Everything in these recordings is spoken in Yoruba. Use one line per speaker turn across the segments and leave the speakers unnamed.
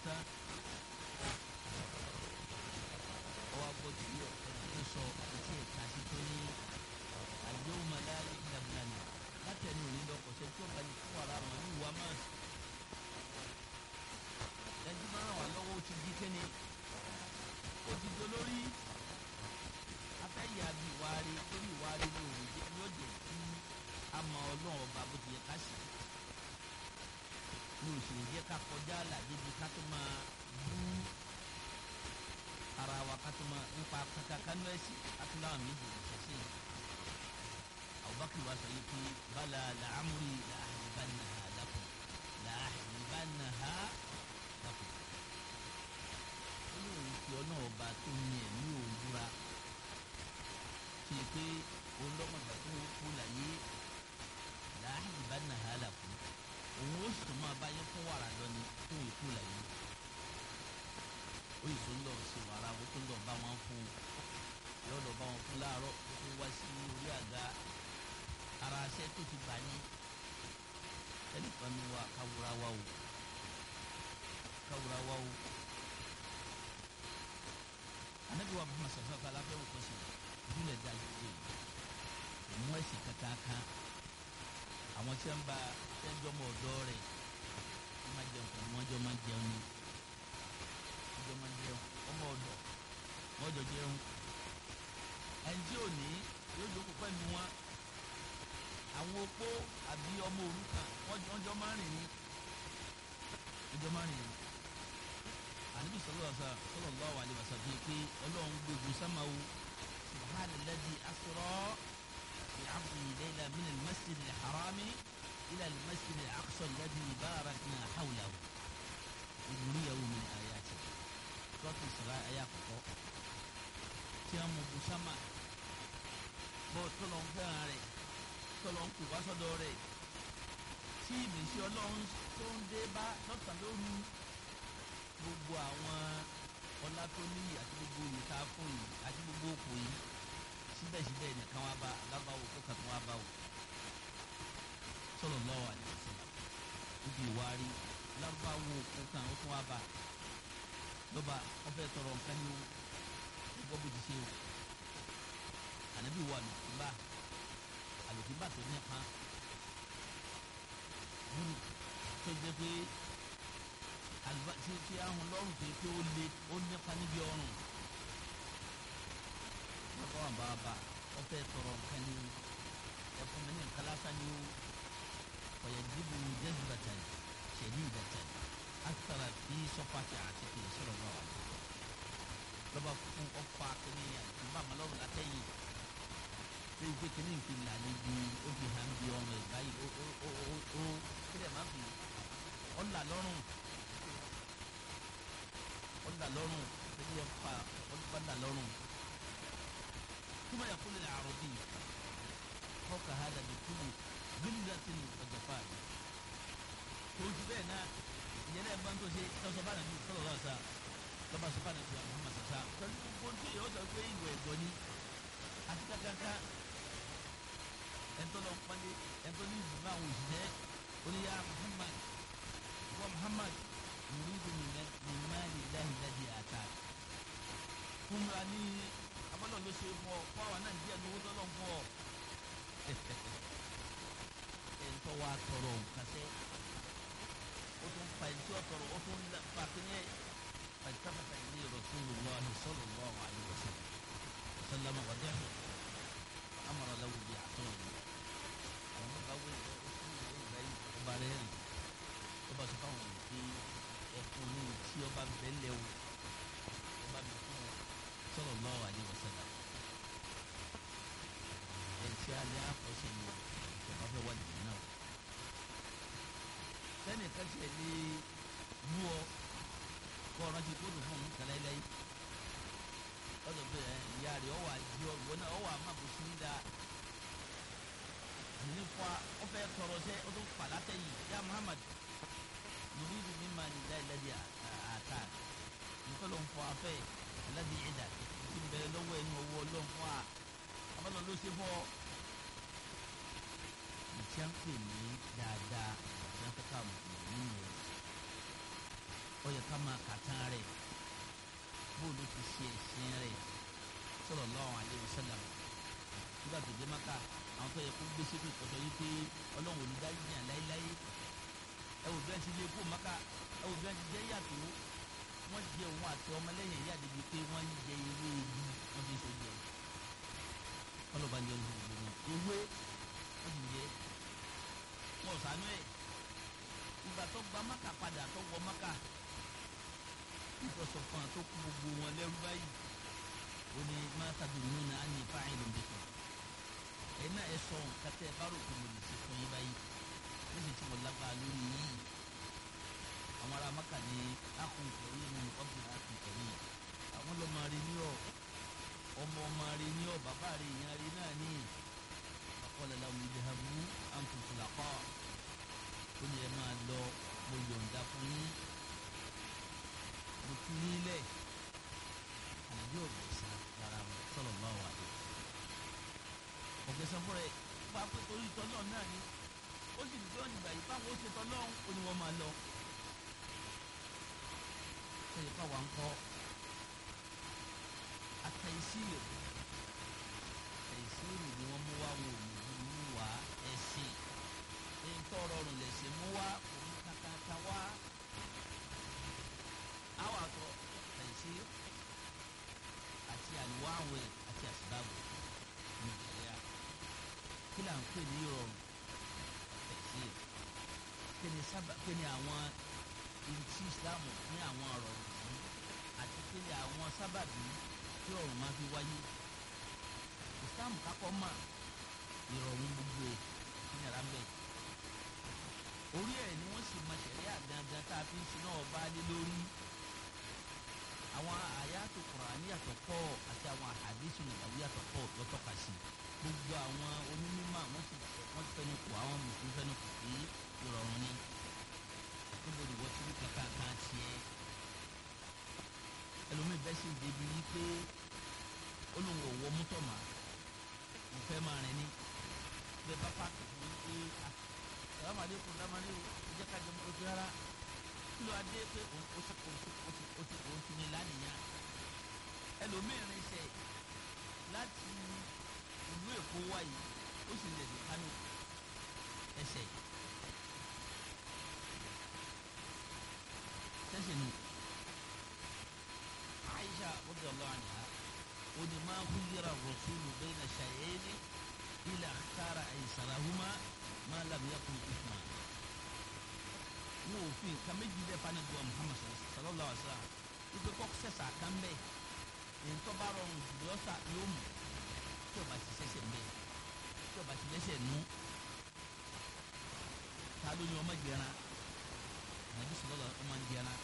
tán ọwọ́ abọ́ tí ẹni tó sọ etí ẹ̀ka sí tó ní àdéhùn màláyé ìdàgbàna látẹnu òní lọ kọ̀ṣẹ́ tí ó bá ní fún ara wọn ní ìwà máa ẹni máa ràn wá lọ́wọ́ ó ti di kéne ó ti do lórí afẹ́yà bí ìwárí lórí ìwárí ní òun jẹ́ yóò jẹ́ kí a mọ ọlọ́run ọba bó ti yẹ ká sì ní òṣèlú jẹ́ ká kọjá àlàdé bí ká tó máa bú ara wa ká tó máa nípa kankan kánú ẹ̀sìn ká tó láwọn méjì ìṣẹ̀ṣẹ̀ Abubakar wa sọ yìí pé bala làámúri làhìbánaha lakum làhìbánaha lakum ó ní òun fi ọ náà ọba tó ní ẹ̀mí òun búra ṣe pé òun lọ́mọdé tó ń kú láyé làhìbánaha lakum òun ó sì tún máa bá yẹn fún wàrà lọ ní tó ń kú láyé ó yìí tó ń lọ sí wàrà ó tó ń lọ bá wọn fún yóò lọ bá wọn fún láàárọ̀ ó tún wá sí orí àga ara aṣẹ tó ti gbà ní ẹnìkan ní wa káwúra wa o káwúra wa o anabi wa Muhammad sọsọ kala fẹ wọn kọsi ìdílé dájú pé òun ẹsìn kankan àwọn tí wọn bá ẹjọ mọ ọ̀dọ̀ rẹ̀ wọn máa jẹun pẹ̀lú wọn jọ máa jẹun ni wọn jọ máa jẹun ọmọ ọ̀dọ̀ wọn jọ jẹun ẹni tí ò ní yóò jókòó pẹ̀lú wọn àwọn opó àbí ọmọ òrukàn wọ́n jọ máa rìn ní ọjọ́ máa rìn ní. àníbi sallallahu alaihi wasallam bíi pé ọlọ́run gbogbo sámáwó subhana alladhi asra bi abdihi layla min al-masjid al-harami ila al-masjid al-aqsa alladhi barakna hawlahu ìdúríyàwó min ayati sọ́ọ̀tì sọ̀rọ̀ ayé àkọ́kọ́ tí a mọ̀ bùsámà bọ́ọ̀ tó lọ́n fẹ́ràn rẹ̀ tọ́lọ́ ń kó wá sọ́dọ̀ rẹ̀ tí ìmísí ọlọ́run tó ń dé bá lọ́sàn lóru gbogbo àwọn ọlá tó níyì àti gbogbo oyè tá a fún yìí àti gbogbo òkò yìí síbẹ̀síbẹ̀ nìkan wá bá alábàáwò kó kàtó wá bá wò sallallahu alaihi wasallam níbi ìwárí lárúbáwò kó kàn ó tún wá bá lọ́ba ọ̀fẹ́ tọrọ nǹkan ní gbọ́ bó ti ṣe o ànábì wà lùkúbà àlùkìbà tó nípa búrú tó jẹ́ pé àlùbá tí tí ahùn lọ́rùn tó pé ó le ó nípa níbi ọrùn bàbá wà bá bá wọ́n fẹ́ tọrọ nǹkan ní ẹ̀fún mi ní nǹkan lásán ní o ọ̀yẹ̀ dìbò jẹ́sibàtà ṣẹ̀lí ìdàtà àtàrà bí sọ́pàtì àti kì í sọ̀rọ̀ bá wà lọ́ba fún ọ̀pá kìíní àlùkìbà mọ́lọ́rùn látẹ̀yìn pé pé kíní nfi là níbi ó fi hàn bí ọmọ ẹ̀ báyìí ó ó ó ó ó kílẹ̀ má fi ọ̀là lọ́rùn ọ̀là lọ́rùn kíní yẹn fa ọ̀là lọ́rùn túmọ̀ yà kúlẹ̀ àrùn bíi fọ́ọ̀kà hàdà bí kúlù gírígàtì ọ̀jọ̀fà mi tó ti bẹ́ẹ̀ náà ìyẹn náà gbọ́n tó ṣe tọ́sọ̀ bá nàbí sọ̀rọ̀ lọ́wọ́ sá lọ́ba sọ́ba nàbí wa Muhammad sàṣà pẹ̀lú gbogbo tí yóò sọ pé ìwẹ̀ ẹ̀gbọ́n ni àti kankan ẹ̀ńtọ́ lọ pálí ẹ̀ńtọ́ ní ìdùnnú àwọn òṣìṣẹ́ oníyà Muhammad wa Muhammad nuridu min mali llahi alladhi atak fún wa ní abọ́lọ̀ ló ṣe fún ọ fún àwọn náà díẹ̀ lówó tọ́lọ̀ fún ọ ẹ̀ńtọ́ wa tọrọ kàṣẹ ó tún fa ẹ̀ńtọ́ tọrọ ó tún fa kínyẹ fàtàfàtà ilé Rasulullah sallallahu alaihi wasallam sallama wa dẹ́hùn amara lahu bi àtọ́wò àwọn bá wẹ̀ ọ́ sí ìwé ìgbà yìí ọba rẹ̀ rìn ọba sọ fáwọn èèyàn pé ẹkùn ní tí ọba bẹ́lẹ̀ o ọba mi fún ọ sallallahu alaihi wasallam ẹ̀ǹtí alẹ́ àkọsẹ̀ ni ọba fẹ́ wà nìyẹn náà sẹ́ni kẹ́sẹ̀ lé mú ọ kọ́ ọ̀rọ̀ ti kóòtù fún un kẹlẹ́ lẹ́yìn ọdọ bẹ ẹ ìyá rẹ ọwọ àdìọ ìwọ náà ọwọ àmàbò sí ní dáa nínú fún wa ọfẹ tọrọ sẹ ọdọ falata yìí ya Muhammad nuridu mimma lillahi alladhi ata nǹkan ló ń fọ afẹ alladhi ìdá tí ń bẹ̀rẹ̀ lọ́wọ́ ẹni ọwọ́ ló ń fọ a abọlọ ló ṣe fọ ìtí à ń pè ní dáadáa ìtí à ń fẹ́ ká mùsùlùmí nínú rẹ ó yẹ ká máa kàtán rẹ̀ bóòlù ti ṣe ẹ̀sìn rẹ̀ sallallahu alaihi wasallam nígbà tó dé maka àwọn tó yẹ kó gbé sépè kọsọ yìí pé ọlọ́run olùdarí yàn láéláé ẹ wò bẹ́ẹ̀ ti lé kó maka ẹ wò bẹ́ẹ̀ ti jẹ́ yàtọ̀ wọ́n jẹ òun àti ọmọlẹ́yìn ẹ̀yà débi pé wọ́n ń jẹ ewé igi wọ́n fi ń sojú ẹ̀ ọlọ́ba ń jẹ ojú gbogbo ewé wọ́n ti jẹ wọ́n sànú ẹ̀ ìgbà tó gba maka padà tó wọ maka ìtọ́sọ̀ fún àtó kú gbogbo wọn lẹ́rú báyìí ó ní mọ́tàdù nínú àní fáìlì nìkan ẹ̀ náà ẹ sọ nǹkan tẹ́ ẹ bá rò pé mo lè ṣe fún yín báyìí níṣẹ́ tí mo lágbára lórí yìí àwọn ará maka ní akùnkùn yìí nínú ọ̀gbìn akùnkùn yìí àwọn lọ́mọ rí ní ọ̀ ọmọ ọmọ rí ní ọ̀ bàbá rí ìyá rí náà ní ọ̀kọ́lẹ̀lá omi ìdíhàbù àǹtùtùlápá ó ní ẹ máa lọ mo yọ̀ǹda fún yín mo tún yín lẹ̀ àlàyé ọ̀gbẹ̀sán rárá wọn sọ̀rọ̀ bá wà lọ. ọ̀gbẹ̀sán fúnra ẹ̀ bá pé torí ìtọ́nà náà ni ó sì ní pé wọ́n ti gbà yìí báwọn ó ṣe tọ́nà ó ní wọ́n máa lọ. sọ̀rọ̀ káwa ń kọ́ àtẹ̀síìrì àtẹ̀síìrì ni wọ́n mú wá wọn ò ní mú wá ẹ̀sìn ní tọrọ ọrùn lẹ̀sìn mú wá òun kàkàkà wá. àwọn àtọ àtẹ̀síìrì àti àlùwáwẹ̀ àti àsìbáwẹ̀ ní ìṣẹ̀lẹ̀ kí là ń pè ní ìrọ̀rùn àtẹ̀síìrì kí ni sábà kí ni àwọn ìrìtí Islam ní àwọn ọ̀rọ̀ yìí àti kí ni àwọn sábàbí tí ọ̀run máa fi wáyé Islam kakọ́ mà ìrọ̀rùn gbogbo ẹ̀ kí ni ara ń bẹ̀ orí ẹ̀ ni wọ́n sì máa ṣẹ̀rí àgangan tá a fi ń sin náà bá lé lórí àwọn àyàtò Kùránì yàtọ̀ pọ̀ àti àwọn àhàdísù nàbàwí yàtọ̀ pọ̀ lọ́tọ̀ka sí gbogbo àwọn onímọ̀ wọ́n ti wọ́n ti fẹ́nu kù àwọn mùsùlùmí fẹ́nu kù pé ìrọ̀rùn ni níbo ni wọ́n ti rí kankan kan tiẹ̀ ẹlòmíì bẹ́ẹ̀ sì débi yí pé olùwọ̀ wọ mọ́tò mà ń fẹ́ máa rìn ní bẹ́ẹ̀ bá pààkì fún yín pé ah sàlámàdé kò dámadé o ẹ jẹ́ ká jẹ mọ́tò tó rárá kí ló adé pé òun ó sì òun ó ti ó ti òun ti ní lánìyàn ẹlòmíì rìn sẹ láti ìlú Èkó wáyé ó sì lè dé Kánò ẹsẹ̀ sẹ́sẹ̀ nù Aisha radiyallahu anha ó ní máa kú yíra rasulu bayna shay'aini ila ikhtara aysarahuma ma lam yakun ithma wọn ò fi nǹkan méjì lẹ́ẹ̀fà ní bu Muhammad sallallahu alaihi wa sallam wípé kọ́ sẹ́sà kan bẹ́ẹ̀ èyí tó bá rọrùn jùlọ ọ̀sà yóò mú tí o bá ti sẹ́sẹ̀ mbẹ́ tí o bá ti lẹ́sẹ̀ nù ta ló ní ọmọ jẹran nàbí sọlọ́lọ́ ọmọ jẹran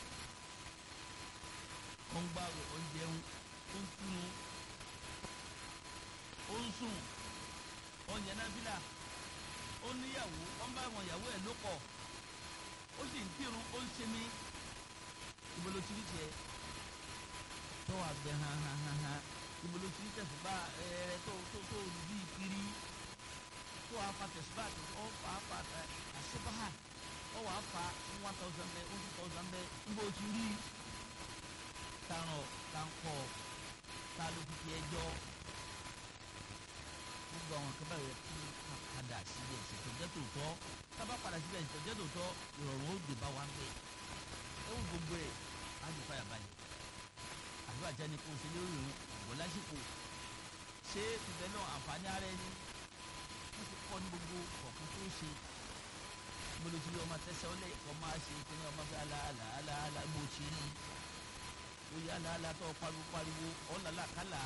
ó ń gbàwé ó ń jẹun ó ń túnú ó ń sùn ó ń yẹn nábìlà ó níyàwó ó ń bá àwọn ìyàwó ẹ̀ ló pọ̀ ó sì ń kírun ó ń sinmi ìbolo tìrì tiẹ̀ tó wà gbẹ hàn hàn hàn hàn ìbolo tìrì tẹ̀sùbá ẹ̀ẹ́ tó tó tó bí kiri tó wà fa tẹ̀sùbá tó ó fà á fà àṣebáhà ó wà á fa one thousand bẹ́ẹ̀ one two thousand bẹ́ẹ̀ níbo ti rí taràn kankọ ta ló fi fi ẹjọ́ gbogbo àwọn kan báyìí kí a padà síbẹ̀ ìṣètò jẹ́ tòótọ́ tábà padà síbẹ̀ ìṣètò jẹ́ tòótọ́ ìrọ̀rùn ó dé bá wa ń bẹ̀ ẹ wò gbogbo ẹ̀ á di fàyà balẹ̀ àdúrà jẹ́ ni kò ṣe lórí òun ọ̀gbọ́n lásìkò ṣé ibẹ̀ náà àǹfààní ara ẹni wọ́n ti kọ́ ní gbogbo kọ̀ọ̀kan tó ṣe gbọ́dọ̀ tí ọmọ tẹsẹ̀ ọlẹ́ ọmọ àṣẹ ìpínlẹ̀ ọmọ fẹ́ aláàlá aláàlá bó ti rí oyè aláàlá tó pariwo pariwo ọ̀làlá kálá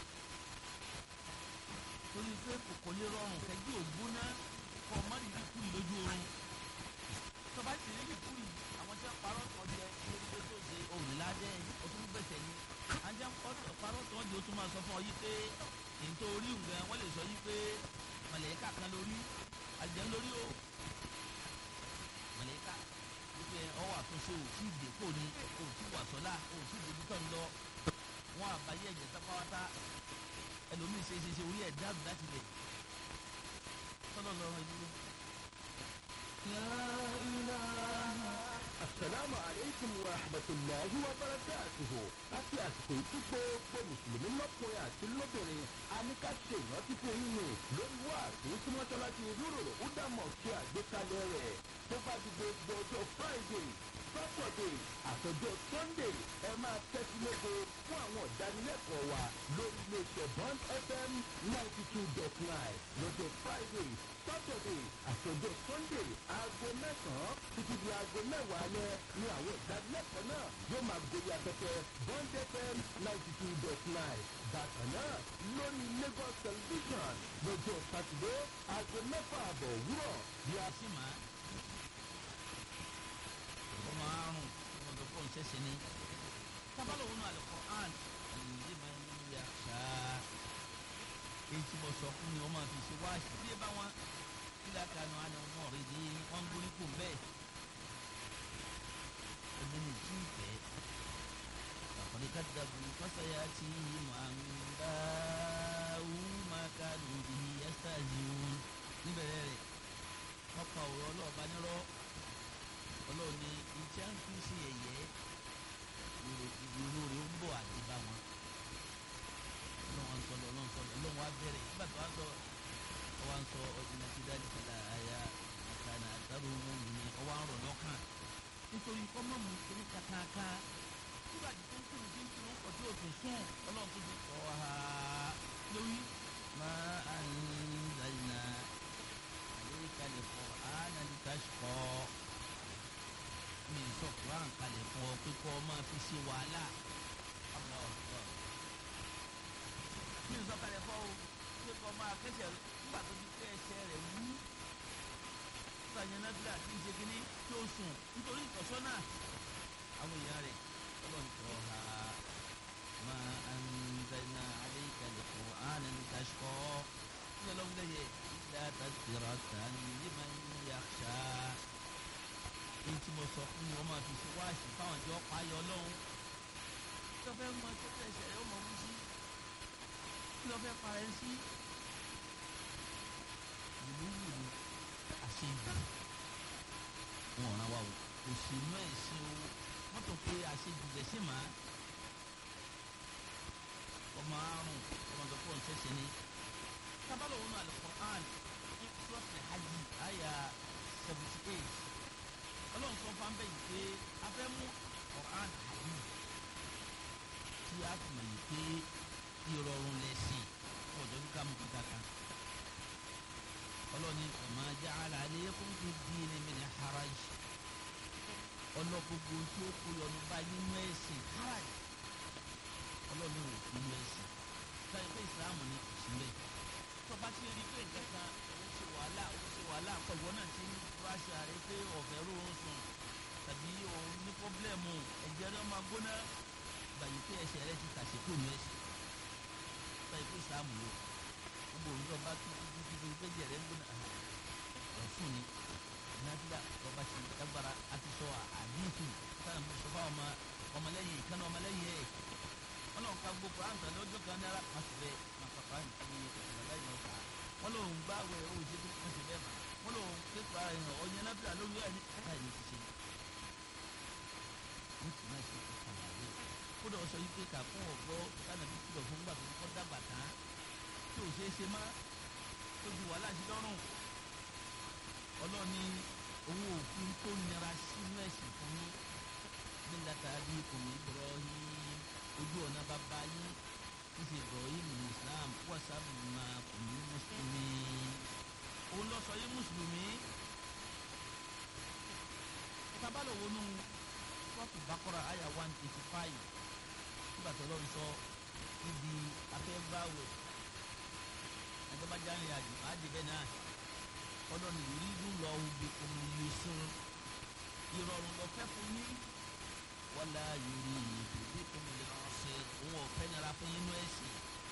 torí pé kòkò lè rọrùn kẹjú ògbóná kọ mọ́rì ní kúrì lójú oorun tọba sì rí ní kúrì àwọn tí wọ́n parọ́ tọ́ jẹ lórí pé tó ṣe òrìládẹ́ ọtún gbẹ̀sẹ̀ ni ajá parọ́ tọ́ jẹ ó tún máa sọ fún ọ yí pé ètò orí nǹkan wọ́n lè sọ yí pé mọ̀lẹ́ká kan lórí àjẹ́ lórí o mọ̀lẹ́ká wípé ọwọ́ àtúnṣe ò tí ì dé kò ní ò tí wà sọ́lá ò tí débi tọ́ ń lọ wọn àbáyé ẹ̀jẹ̀ tápáwátá ẹlòmíì ṣe ṣe ṣe orí ẹ̀ dáàbò láti lẹ̀ tọ́lọ̀ lọ́rọ̀ ìdúró.
Assalamu alaikum wa rahmatullahi. rahmatulahi wa barakatuhu láti àsìkò ìtú gbogbo mùsùlùmí lọ́kùnrin àti lóbìnrin a ní ká ṣe ìrántí fún yín ni lórí wá àti tí mọ́ṣáláṣí rúrò údàmọ̀ ṣe àgbékalẹ̀ rẹ̀ tó bá di gbogbo ọjọ́ friday saturday àtọjọ́ sunday ẹ máa tẹ́tí lógo fún àwọn ìdánilẹ́kọ̀ọ́ wa lórí iléeṣẹ́ bond fm ninety two dot nine lọ́jọ́ friday saturday àtọjọ́ sunday aago mẹ́sàn-án títí di aago mẹ́wàá alẹ́ ni àwọn ìdánilẹ́kọ̀ọ́ náà yóò máa gorí afẹ́fẹ́ bond fm ninety two dot nine bákan náà lórí lagos television lọ́jọ́ sátidé aago mẹ́fà àbọ̀ òwúrọ̀
bí a sì máa ọmọ àrùn ọmọdé kò ń ṣẹṣẹ ní tábàlọ̀ wọn àlẹ́ quran ẹ̀yìn máa ń ya ṣáá èyí tí mo sọ fún mi wọ́n máa fi ṣe wá sí bí ẹ bá wọn nígbà kanu àná wọn rí di wọn ń gbórí kò bẹ́ẹ̀ ẹgbẹ́ ní tí ì fẹ́ àkọ́dé ká dàbò fásayà tí màá ń bá wú máa ká lòdì ẹ́sítà yìí níbẹ̀rẹ̀ rẹ̀ wọ́n pa ọ̀rọ̀ ọlọ́ọ̀bá nírọ́ ọlọ́run ní iṣẹ́ ń fi sí ẹ̀yẹ́ ìró rẹ̀ ń bọ̀ àti bá wọn ọlọ́run sọ lọ ọlọ́run sọ lọ ọlọ́run wa bẹ̀rẹ̀ nígbà tó wá sọ ọwọ́ ń sọ ọdún ti dájú kẹlẹ́ àyà àkànà àtàrò wọn ní ọwọ́ ń rọ̀ lọ́kàn nítorí kọ́mọ́ mu kiri kàkàkà nígbà tí tó ń kúrò tí ń kúrò ọtí òtún sùn ọlọ́run tó ti kọ́ ha lórí máa ń zàyìnà àlékalẹ̀ fọ́ ánàlítàṣkọ́ mi sọ kuran kalẹ̀ fún ọ pé kọ́ ọ máa fi ṣe wàhálà mi sọ kalẹ̀ fún ọ pé kọ́ ọ máa kẹsẹ̀ nígbà tó ti kẹ́ ẹsẹ̀ rẹ̀ wú nígbà yẹn náà bílà tí ń ṣe kínní tí ó sùn nítorí ìtọ́sọ́nà àwọn èèyàn rẹ̀ ọlọ́run tó ha máa ń dáná alẹ́ ìkàlẹ̀ fún àánú ní kàṣkọ́ ní ọlọ́run lẹ́yẹ ìdá tàbíra tàn ní máa ń yàṣà èyí tí mo sọ fún mi wọ́n máa fi ṣe wáàsí fáwọn ìjọ payọ lọ́hùn kí ló fẹ́ mọ tó fẹ́ ṣẹlẹ̀ ó mọ mú sí kí ló fẹ́ parẹ́ sí ìlú wù ní àṣejù wọn ràn wá o òṣèlú ẹ̀sìn o wọ́n tó pé àṣejù lẹ́sìn máa ọmọ àrùn ọmọ tó pọ̀ ń ṣẹ̀ṣẹ̀ ni tábàlọ̀ wọn Al-Qur'an ní sọ́ọ̀tì hajj àyà seventy eight ọlọ́run sọ fún abẹ́ yìí pé a fẹ́ mú Quran àbí tí a fi mọ̀ yìí pé ìrọ̀rùn lẹ́sìn ọ̀dọ́ bí ká mú kíkà kan ọlọ́ni ọ̀mọ ja'ala alaykum fi ddini min haraj ọlọ́gbogbo tí ó kó yọnu bá nínú ẹ̀sìn haraj ọlọ́ni ò fi nínú ẹ̀sìn sọ́yìn pé ìsìlámù ni kò sí mẹ́ tọ́ba ti rí pé nǹkan kan òun ṣe wàhálà òun ṣe wàhálà pẹ̀lú náà ti ń ránṣẹ́ ààrẹ pé ọ̀fẹ́ rọrùn sùn tàbí òun ní pọ́blẹ́mù ẹ̀jẹ̀ rẹ̀ máa gbóná gbàyè pé ẹsẹ̀ rẹ̀ ti tàṣe kó nu ẹsẹ̀ báyìí pé ìsìlámù lò gbogbo òun lọ́ba tó tó tó tó pé ẹ̀jẹ̀ rẹ̀ ń gbóná ọ̀fun ni nàdúrà lọ́ba ṣe dágbára àti sọ àdínkù sáà mo sọ fáwọn ọmọlẹ́yìn ìkànnì ọmọlẹ́yìn ẹ̀ ọlọ́run ká gbogbo àǹtà lọ́jọ́ kan náírà má sì bẹ́ẹ̀ má pàpà ní ọ̀làlẹ́yìn ọ̀tá wọ́n lòun gbá wẹ̀ ó ṣe tó kún sí bẹ́ẹ̀ mà wọ́n lòun pépà ẹ̀hàn ọ̀yẹ́ nábìlà lórí ẹ̀ ní ẹ̀ka ìlú ti ṣe ní tì náà ṣe kókò àlàyé kódà ọ̀sọ̀ yìí pé kà fún ọ̀gbọ́ sànàbí kìlọ̀ fún gbà tó kọ́ dàgbà tán tí ò ṣeé ṣe má tó ju wàhálà sí lọ́rùn ọlọ́ni owó òfin tó nira sínú ẹ̀sìn fún yín nígbàtà bí kò ní Ibrahim ojú ọ̀nà bàbá yín ṣíṣe Ibrahim ní Islam wàsáàbù máa kò ní mùsùlùmí òun lọ sọ yín mùsùlùmí tábàlọ̀ wọnú sọ́ọ̀tù Baqara àyà one eighty five nígbà tó lọ́ọ́ sọ ibi afẹ́gbáwẹ̀ ẹ̀dọ́bàjá rìn àjò àdìbẹ́ náà ọlọ́ni yuridu Allahu bikumul yusra ìrọ̀rùn lọ fẹ́ fún yín wala yuridu bikumul usra òun ọ̀fẹ́ nira fún yín nú ẹ̀sìn.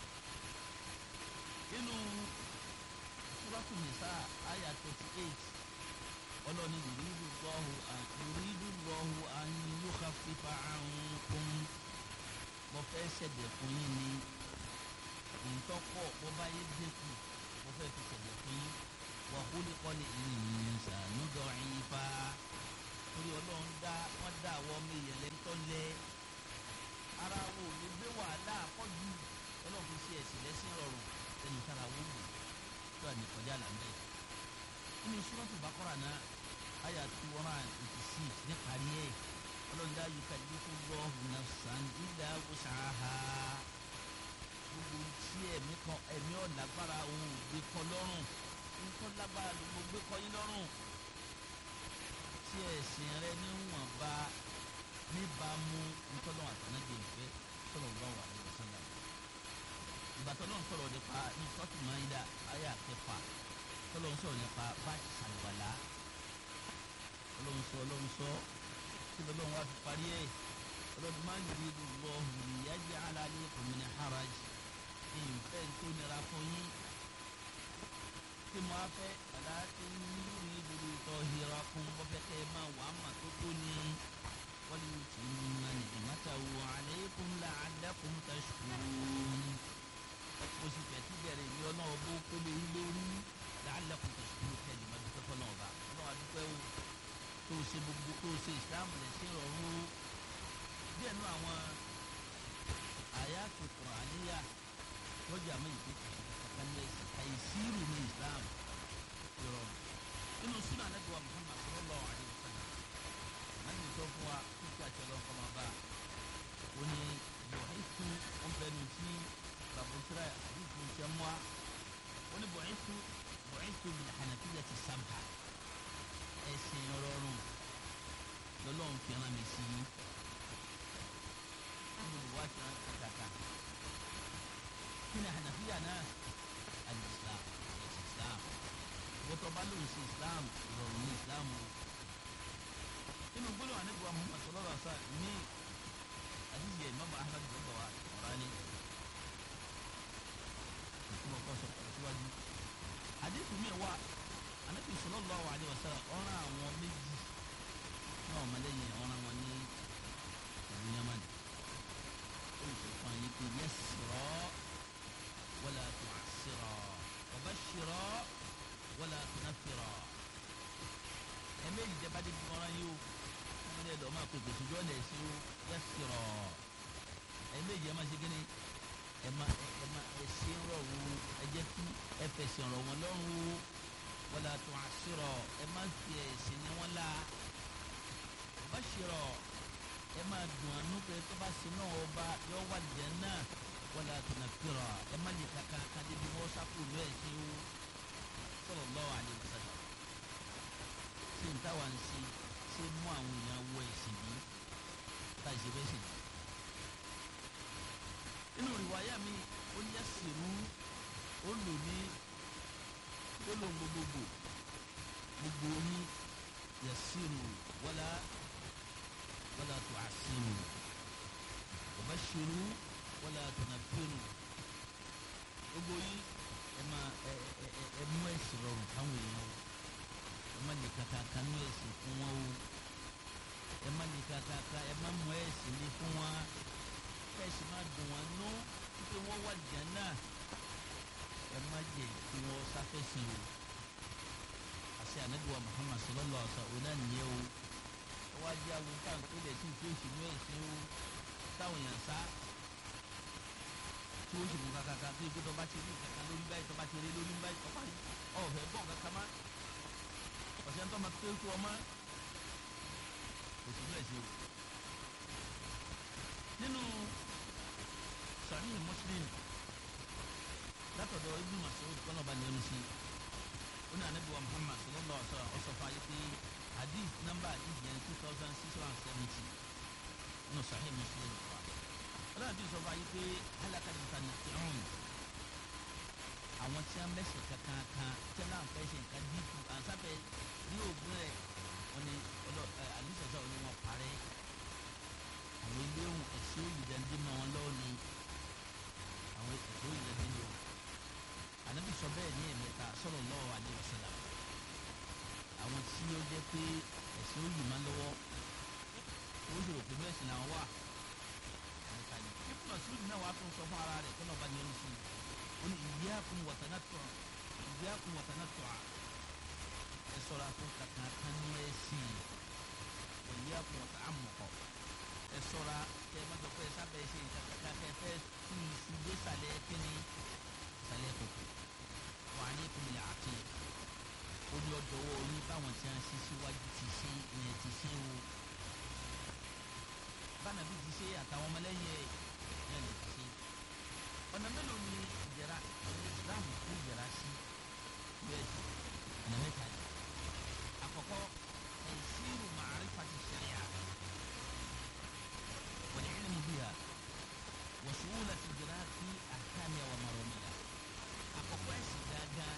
nínú Suratu Nisa àyà twenty eight ọlọ́ni yuridu Allahu yuridu Allahu an yukhaffifa ankum mo fẹ́ ṣẹ̀dẹ̀ fún yín ní ìtọ́pọ̀ bó bá yé dínkù mo fẹ́ fi ṣẹ̀dẹ̀ fún yín wa khuliqal insanu da'ifa torí ọlọ́run dá wọ́n dá àwọn ọmọ èèyàn lẹ́ni tó ọ̀lẹ ara wo ò lè gbé wàhálà àpọ̀jù ọlọ́run fi ṣe ẹ̀sìn lẹ́sìn rọrùn ẹni tára wó wù tó àmì kọjá là ń bẹ̀. nínú Suratul Baqara náà àyà two hundred and eighty six ní parí ẹ̀ ọlọ́run la yukallifullahu nafsan illa wus'aha gbogbo tí ẹ̀mí kan ẹ̀mí ọ̀lágbára òun ò gbé kọ́ lọ́rùn nǹkan lágbára ló mo gbé kọ́ yín lọ́rùn tí ẹ̀sìn rẹ níwọ̀nba níbàámu ntọ́lọ́wọ́ àtànágbé ìfẹ́ sallallahu alaihi wasallam ìgbà tọ́lọ́ ń sọ̀rọ̀ nípa ní sọ́ọ̀tù Maida ayé àkẹfà tọ́lọ́ ń sọ̀rọ̀ nípa báàkì sàlùwàlá ọlọ́run sọ ọlọ́run sọ kí lọ́lọ́run wá fi parí ẹ̀ ọlọ́run máa ń yiri Allahu liyaj'ala alaykum min haraj ìfẹ́ tó nira fún yín tí mo á fẹ́ ọ̀la tí ń yúri ìdúró tọ́ hira kún bọ́fẹ́ kẹ́ ẹ máa wà á mà tó tó ní wọ́n yóò ti ní ma ní ìmọ̀tàwó alaykum la'allakum tashkurun mo sì fẹ́ tí bẹ̀rẹ̀ ní ọlọ́run bó pélé yín lórí la'allakum tashkurun kẹ́lẹ́ máa dúpẹ́ fọlọ́ ọba ọlọ́run adúpẹ́ o tó ṣe gbogbo tó ṣe ìsìlámù lẹ̀ sí ìrọ̀rùn díẹ̀ nú àwọn àyàtò Kùránìyà lọ́jọ́ àmọ́ ìpè kàkàlẹ́sì àìsírù ní Islam ìrọ̀rùn nínú súnà Ànábì wa Muhammad sallallahu alaihi wasallam nàbì sọ fún wa kíkí àtẹlọ kọmọ bá ó ní bọ̀hìtú ọ̀nbẹ́nu tí babusira àdìsí ń tẹ́ mọ́ ó ní bọ̀hìtú bọ̀hìtú bil hanafiyyati samha ẹ̀sìn rọrùn lọ́lọ́run fi rán mi sí i nínú ìwádìí náà kàkàkà kí ni hanafiya náà al-islam ẹ̀sìn islam wọ́tọ̀ bá lóun sí islam ìrọ̀rùn ní islam o inú gbólóhùn anábìwá muhammad sallallahu alaihi wa sallam ní àdìsí imam ahmad gbọ́dọ̀ wa ọ̀rání ìtumọ̀ kan sọ pẹ̀lú síwájú àdìsí mi wà anabi sallallahu alaihi wa sallam ọ̀ràn àwọn méjì náà ọmọlẹ́yìn ọ̀ràn wọn ní ìlú yamani olùsọ̀kan yìí pé yassira wala tu'assira wa bashira wala tunaffira ẹ̀mẹ́jì jẹ́ bá dé bí ọ̀ràn yìí o wọ́n lé lọ́ọ́ máa pè pèsè ojú ọ̀nà ẹ̀sìn o yassira ẹ̀mẹ́jì ẹ̀ máa ṣe kíni ẹ̀ máa ẹ̀ máa ẹ̀sìn rọrùn ẹ̀ jẹ́ kí ẹ̀ fẹ̀sìn rọ̀ wọn lọ́rùn o wala tu'assira ẹ má fi ẹ̀sìn ní wọn la bashira ẹ má dùn ànú pé tó bá sin náà ọba yọ wà lìjẹ náà wala tunaffira ẹ má lè kaka kadé bí wọ́n sáfù lọ ẹ̀sìn o sallallahu alaihi wasallam ṣé n táwa ń ṣe ṣé mú àwọn èèyàn wọ ẹ̀sìn bí táì ṣe bẹ́ẹ̀ sì ni. inú rìwáyà mi ó yẹ sírú ó lò ní gbólóhùn gbogbogbò gbogbo yín yasiru wala wala tu'assiru wabashiru wala tunaffiru gbogbo yín ẹ máa ẹ ẹ ẹ mú ẹsìn rọrùn fáwọn èèyàn o ẹ má lè kàkàkà nú ẹsìn fún wọn o ẹ má lè kàkàkà ẹ má mú ẹsìn lé fún wọn ẹsìn má dùn wọn nú pé wọn wà Jánnà ẹ má jẹ kí wọn sáfẹsẹ o àṣẹ anabiwa muhammad sallallahu alaihi wa sallam ọ̀nà nìyẹn o ẹ wá jẹ àwọn táwọn tó lè sí tí ó sì mú ẹsẹ o táwọn yàn sá tí ó sì mú kàkàkà tó ikú tó bá ti rí kàkà lórí báyìí tó bá ti rí lórí báyìí tó bá rí ọ̀fẹ́ bọ̀ kàkà má ọ̀sẹ̀ tó ma tó ikú ọmọ kò sí mú ẹsẹ o nínú sahih muslim látọ̀dọ̀ ibn Mas'ud kọ́nà ọba ní ẹnusi ó ní anabi wa Muhammad sallallahu alaihi wa sallam ọsọ fún ayé pé hadith nọ́mbà hadith yẹn two thousand six hundred and seventy nínú Sahih Muslim wa ọlọ́run àti sọ fún ayé pé halaka al-mutanatti'un àwọn tí wọ́n mẹ́sẹ̀ kankan kan tí wọ́n náà fẹ́ ṣe nǹkan dínkù àǹsáfẹ́ ní òògùn rẹ̀ wọ́n ní ọlọ́ àlùsọ̀sọ̀ ni wọ́n parẹ́ àwọn ilé ohun ẹ̀sìn òyìnbó mọ́ wọn lọ́wọ́ ni àwọn ẹ̀sìn òyìnbó lò anabi sọ bẹ́ẹ̀ ní ẹ̀mẹ́ta sallallahu alaihi wasallam àwọn tí ó jẹ́ pé ẹ̀sìn ó yìí máa lọ́wọ́ ó sì rò pé bẹ́ẹ̀ sì làwọn wà àlùkàlẹ̀ ibùdó Mas'ud náà wàá tún sọ fún ara rẹ̀ kó náà bá ní ẹnu sí i ó ní iyyakum wa tanattu' iyyakum wa tanattu' ẹ sọ̀rọ̀ àfún kankan kan ní ẹ̀sìn wa iyyakum wa ta'ammuq ẹ ṣọ́ra kẹ́ ẹ má sọ pé ẹ sábẹ́ ṣe nǹkan kankan kẹ́ ẹ fẹ́ tú iṣu dé sàlẹ̀ kínní sàlẹ̀ kòkò wà ní ìpínlẹ̀ àti ó ní ọjọ́ owó orí báwọn tí wọ́n ṣe síwájú ti ṣe ìyẹn ti ṣe o bánàbí ti ṣe àtàwọn ọmọlẹ́yìn ẹ̀ náà lè ti ṣe ọ̀nà mélòó ni ìjẹra Islam kó ìjẹra sí bẹ́ẹ̀ sí ọ̀nà mẹ́ta ni àkọ́kọ́ tẹ̀síìrù ma'rifati sharia wal ilmu biha wa su'ulati idraki ahkamiha wa maramiha àkọ́kọ́ ẹ̀sìn gángan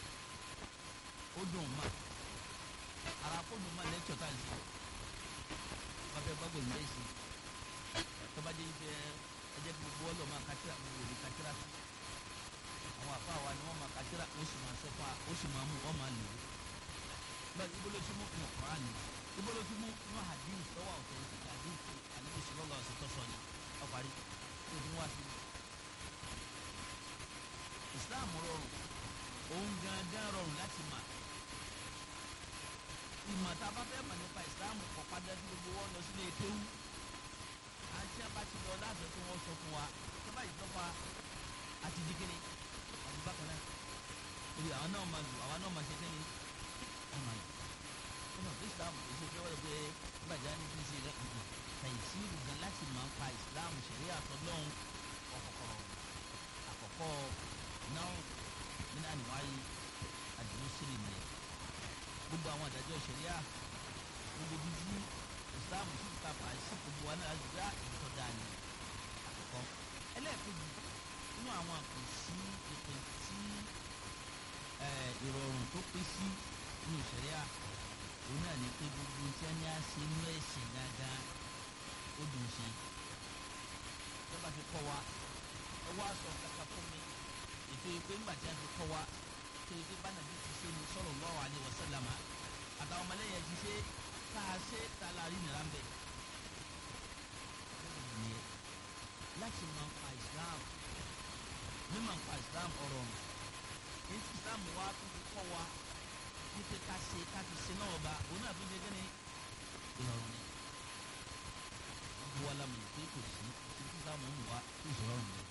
ó dùn ma ara kó dùn ma lẹ́tọ̀ tá a lè wọ́n fẹ́ gbàgbọ́ ìmọ̀ ẹ̀sìn tọ́bajẹ́ ibẹ̀ ẹ̀jẹ̀ gbogbo ọlọ́ máa kátìrà gbogbo òní kátìrà tó àwọn àfa wa ni wọ́n máa kátìrà ó sì máa sọ fún wa ó sì máa mú wọ́n máa lò ó bẹ́ẹ̀ ibo ló ti mú inú Kùránì ibo ló ti mú inú hadith tọ́wọ́ ọ̀tẹ̀ ní hadith àlejò sọlọ́lá ọ̀sẹ̀ tọ́sọ ni ọ̀parí tó ti mú wá sí Islam rọrùn òun gangan rọrùn láti mà ìmọ̀ tá a bá fẹ́ mọ̀ nípa Islam kọ̀ padà sí gbogbo wọn lọ sílé kéwú àti abati lọ láti tó wọn sọ fún wa tó bá yìí tọ́fà àti dikini àti bákan náà ebi àwọn náà máa lò àwọn náà máa ṣe kí ni wọn máa lò wọn náà Islam kò ṣe pé wọ́n lè pe gbàjá ní kí n ṣe lẹ́kùnkùn tàyísí gan láti máa ń pa Islam ṣẹ̀rí àtọ́lọ́hún ọ̀kọ̀kọ̀ àkọ́kọ́ náà nínú àníwáyé àdìmú sílì nìyẹn gbogbo àwọn àdájọ́ ṣẹ̀ríà gbogbo bíbí islam sì ta fà sí gbogbo wa náà gbá ìtọ́ dáa ni àkọ́kọ́ ẹlẹ́ẹ̀kejì nínú àwọn àpò sí ìpè tí ìrọ̀rùn tó pé sí nínú ìṣẹ̀ríà òun náà ní pé gbogbo tí wọ́n ní á ṣe inú ẹ̀sìn gángan ó dùn ṣe tó bá ti kọ́ wa ẹ wá sọ kankan fún mi ètò ìpè ńgbà tí wọ́n ti kọ́ wa tó ìpè bá nàbí ti ṣe ní sallallahu alaihi wasallam àtàwọn ọmọlẹ́yìn ti ṣe tá a ṣe tá a la rí nira ń bẹ. nìyẹn láti máa ń pa Islam mímọ̀ ń pa Islam ọ̀rọ̀ ọ̀run èyí tí Islam wa tó fi kọ́ wa ní pé ká ṣe ká fi ṣe náà ọba òun náà fi ṣe kí ni ìrọ̀rùn ni. wọ́n bu wa lámì pé kò sí tí Islam ń wá tó ìṣòro ọ̀run ni.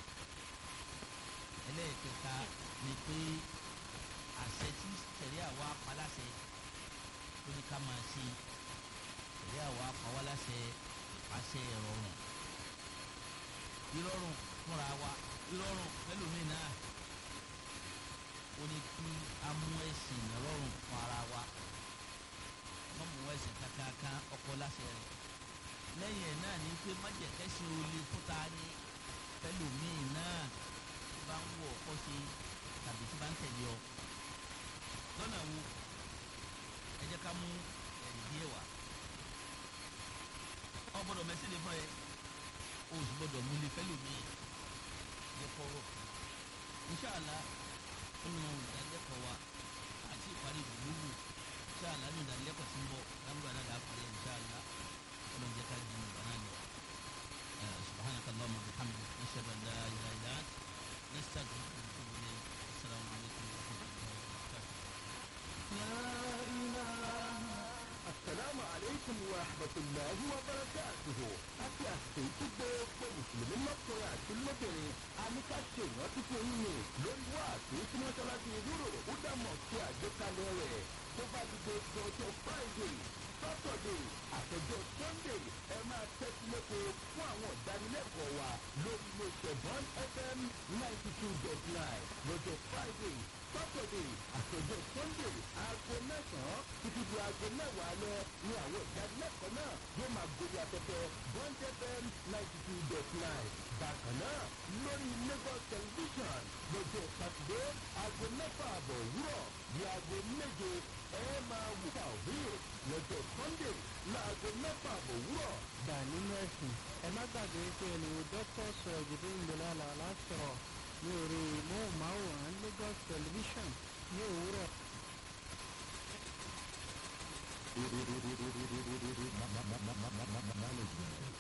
ẹlẹ́ẹ̀kẹta ni pé àṣẹ tí tẹ̀lé àwa paláṣẹ tó ní ká máa ṣe ìyá àwa pàwọ́láṣẹ àṣẹ ìrọ̀rùn ìrọ̀rùn fúnra wa ìrọ̀rùn mẹ́lòmíì náà ó ní kí a mú ẹ̀sìn ìrọ̀rùn fún ara wa wọ́n mú ẹ̀sìn kankan ọkọ láṣẹ rẹ̀ lẹ́yìn ẹ̀ náà ní pé májẹ̀kẹ́sìn olè fúnta ní mẹ́lòmíì náà tí bá ń wọ̀ ọkọ ṣe tàbí tí bá ń tẹ̀lé ọ lọ́nà wo ẹ jẹ́ ká mú ẹ̀rí díẹ̀ wá ọ gbọ́dọ̀ mẹ́sìn lè fún ẹ o sì gbọ́dọ̀ mú lè fẹ́lẹ̀ mi yẹ kọ́rọ̀ inṣàlá nínú ìdánilẹ́kọ̀ọ́ wa àti ìparí ìdúgbò inṣàlá nínú ìdánilẹ́kọ̀ọ́ tí ń bọ̀ lágbàá náà dàá parí inṣàlá ọlọ́run jẹ́ ká di ìgbà náà lọ. سبحانك اللهم وبحمدك نشهد ان لا اله الا انت نستغفرك ونتوب اليك السلام عليكم ورحمه الله وبركاته
Assalamu alaikum wa rahmatulahi wa barakatuhu. Àti àsìkò tí gbogbo Mùsùlùmí lọ́kùnrin àti lóbìnrin a ní ká ṣe ìrántí fún yín ni lórí wá àti tí mọ́ṣáláṣí ìdúró ó dàmọ̀ sí àgbékalẹ̀ rẹ̀ tó bá ti dé ọjọ́ Friday Saturday àtọjọ́ Sunday ẹ máa tẹ́tí lẹ́kọ̀ọ́ fún àwọn ìdánilẹ́kọ̀ọ́ wa lórí iléeṣẹ́ Bond FM ninety two dot nine lọ́jọ́ Friday Saturday àtọjọ́ Sunday aago mẹ́sàn-án títí di aago mẹ́wàá lọ ní àwọn ìdánilẹ́kọ̀ọ́ náà yóò máa gorí afẹ́fẹ́ Bond FM ninety two dot nine bákan náà lórí Lagos television lọ́jọ́ Sátidé aago mẹ́fà àbọ̀ òwúrọ̀ di aago méje ẹ máa wù tàwíì lọ́jọ́ Sunday láago mẹ́fà àbọ̀ òwúrọ̀.
gbà nínú ẹ̀sìn ẹ má gbàgbé pé olùwò dókítà sọ̀rọ̀ jùlọ ìgbòlá làlásọ̀rọ̀ ní orí móhùnmáwòrán Lagos television ní òwúrọ̀.
Management.